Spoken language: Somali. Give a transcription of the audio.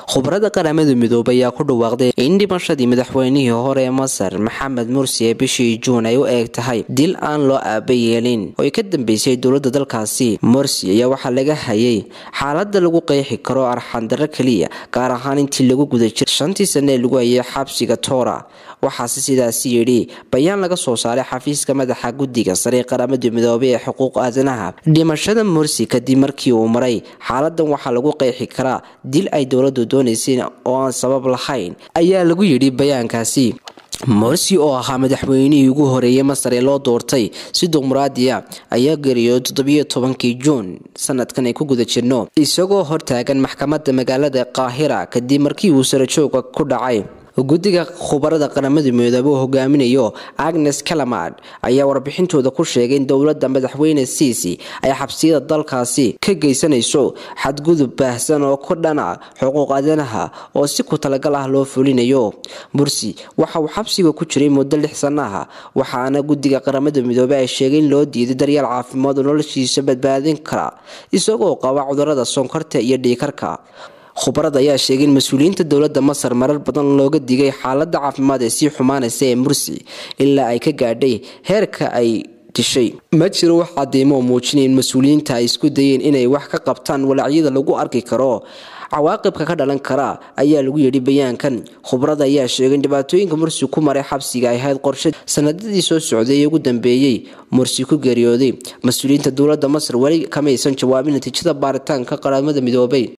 khubarada qaramada midoobay ayaa ku dhawaaqday in dhimashadii madaxweynihii hore ee masar maxamed mursi ee bishii juun ay u eeg tahay dil aan loo aaba yeelin oo ay ka dambeysay dowlada dalkaasi mursi ayaa waxaa laga hayay xaalada lagu qeexi karo arxandaro keliya gaar ahaan intii lagu guda jiray shantii sane ee lagu hayay xabsiga toora waxaase sidaasi yidhi bayaan laga soo saaray xafiiska madaxa guddiga sare ee qaramada midoobay ee xuquuq aadanaha dhimashada mursi kadib markii uu maray xaaladan waxaa lagu qeexi karaa dil ay dowladu doonayseen oo aan sabab lahayn ayaa lagu yidhi bayaankaasi morsi oo ahaa madaxweynihii ugu horeeyay masar ee loo doortay si dimuqraadiya ayaa geeriyooday toddobiyo tobankii juun sanadkan ay ku guda jirno isagoo hortaagan maxkamadda magaalada qaahira kadib markii uu sarajooga ku dhacay guddiga khubarada qaramada midoobey oo hogaaminayo agnes kalamad ayaa warbixintooda ku sheegay in dowladda madaxweyne siisi ay xabsiyada dalkaasi ka geysanayso xadgudub baahsan oo ku dhana xuquuq aadanaha oo si ku talagal ah loo fulinayo mursi waxa uu xabsiga ku jiray muddo lix sanaha waxaana guddiga qaramada midoobey ay sheegay in loo diiday daryeel caafimaad oo noloshiisa badbaadin kara isagoo qaba cudurada sonkorta iyo dhiikarka khubarada ayaa sheegay in mas-uuliyiinta dowladda masar marar badan looga digay xaalada caafimaad ee sii xumaanaysa ee mursi ilaa ay ka gaadhay heerka ay dishay ma jiro wax cadeymo oo muujinaya in mas-uuliyiinta ay isku dayeen inay wax ka qabtaan walaacyada lagu arki karo cawaaqibka ka dhalan kara ayaa lagu yidhi bayaankan khubrada ayaa sheegay in dhibaatooyinka mursi ku maray xabsiga ay ahayd qorshe sanadadii soo socday ee ugu dambeeyey mursi ku geeriyooday mas-uuliyiinta dowladda masar weli kamaysan jawaabin natiijada baaritaanka qaramada midoobay